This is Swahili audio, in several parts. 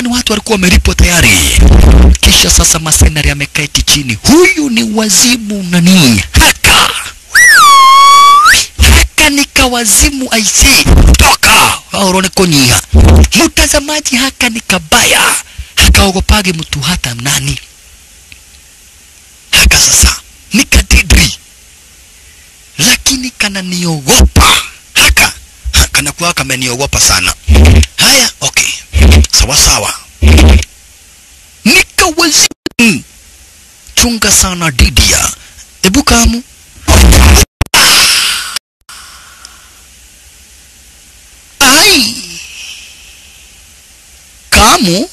fulani watu walikuwa wamelipwa tayari. Kisha sasa masenari ameketi chini. Huyu ni wazimu nani? Haka haka ni kawazimu aisi toka aurone konyia mtazamaji, haka ni kabaya, hakaogopage mtu hata nani. Haka sasa ni kadidri, lakini kananiogopa haka kanakuwa kameniogopa sana. Haya, okay, sawa sawa, nikawazimu. Chunga sana Didia, ebu kamu ai kamu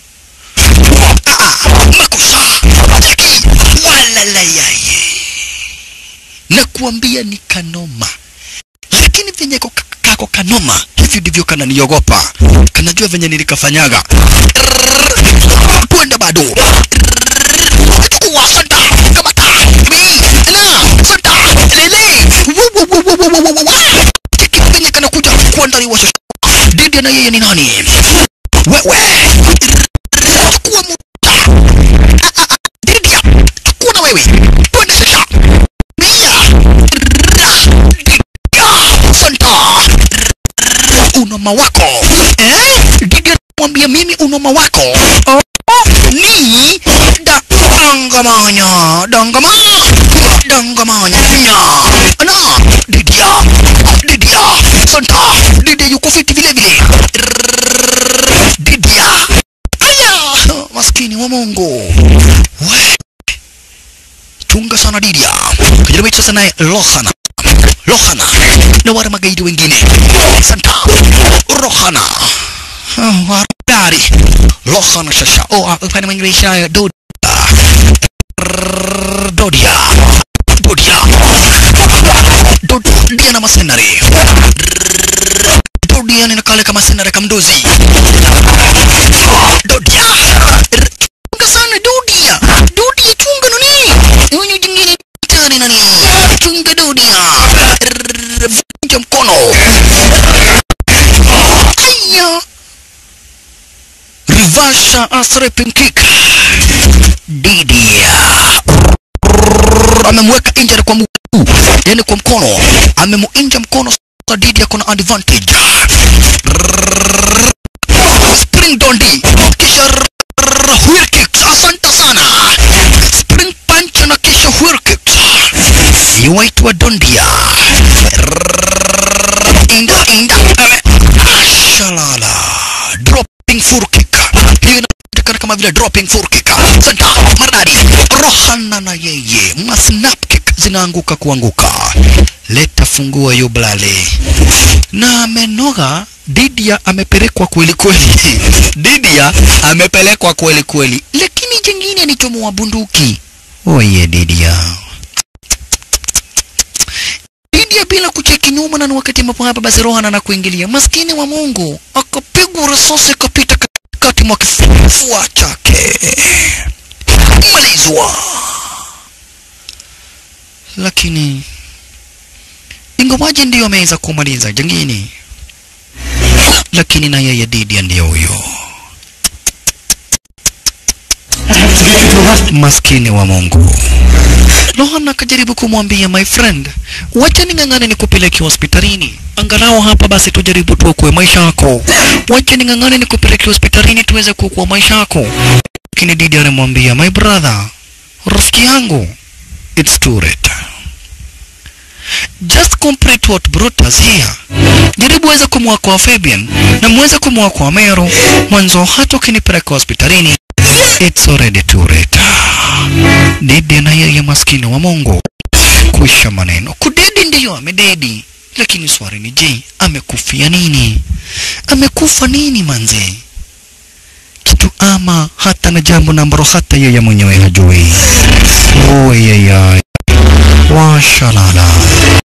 Ah, makosa Jackie, walalayaye nakuambia ni kanoma lakini venye ko- kako kanoma hivi ndivyo kananiogopa kanajua venye nilikafanyaga Rrrr, twende bado Rrrr, chukua sanda kamata Mi, na sanda lele Wu, wu, wu, wu, wu, wu, wu, wu. Cheki venye kanakuja kuandaliwa shosho Didi na yeye ni nani wewe chukua muda Ah, ah, ah, Didia chukua na wewe twende sasa mia Ra, Didia santa unoma wako eh? Didia mwambia mimi unoma wako oh, ni da dangamanya dangama dangamanya na Didia Didia santa Didia yuko fiti vile vile Rrrr, Didia aya maskini wa Mungu we chunga sana Didia kajaribu sasa naye Lohana Lohana na wale magaidi wengine Santa Rohana Ah, Warari Lohana shasha oh uh, upande mwingine isha Dodia Rrrr, Dodia Dodia Dodia na masenari Rrrr, Dodia ni nakale kama senari kamdozi Dodia Rrrr, chunga sana Dodia Dodia chunga nani huyu jingine tani nani chunga Dodia Rrrr, vunja mkono aya Rivasha asrepin kick Didia Rrrr, amemweka nje kwa mguu yani kwa mkono amemuinja mkono sasa Didia kuna advantage Rrrr, spring dondi kisha rrrr, wheel kicks asante sana spring punch na kisha wheel kicks yuwaitwa dondia Rrrr, inda inda ame- shalala dropping full kick hiyo inajulikana kama vile dropping full kick santa maridadi rohana na yeye ma snap kick zinaanguka kuanguka leta fungua yublale na amenoga Didia amepelekwa kweli kweli Didia amepelekwa kweli kweli lakini jingine ni chomo wa bunduki oye Didia Didia bila kucheki nyuma na ni wakati ambapo hapa basi Rohan na kuingilia maskini wa Mungu akapigwa risasi kapita katikati mwa kifua chake malizwa lakini ingawaje ndiyo ameweza kumaliza jangini lakini na yeye Didia ndiyo huyo maskini wa Mungu Rohan akajaribu kumwambia my friend, wacha ning'ang'ane nikupeleke hospitalini, angalau hapa basi tujaribu tuokoe maisha yako. Wacha ning'ang'ane nikupeleke hospitalini tuweze kuokoa maisha yako. Lakini Didi anamwambia my brother, rafiki yangu, it's too late. Just complete what brought us here. Jaribu weza kumwokoa Fabian na muweze kumwokoa Mero mwanzo, hata ukinipeleka hospitalini it's already too late. Dede na yeye maskini wa Mungu kuisha maneno. Kudedi ndiyo amededi, lakini swali ni je, amekufia nini? Amekufa nini manze? Kitu ama hata na jambo na ambalo hata yeye mwenyewe hajui. Oyeyay, washalala.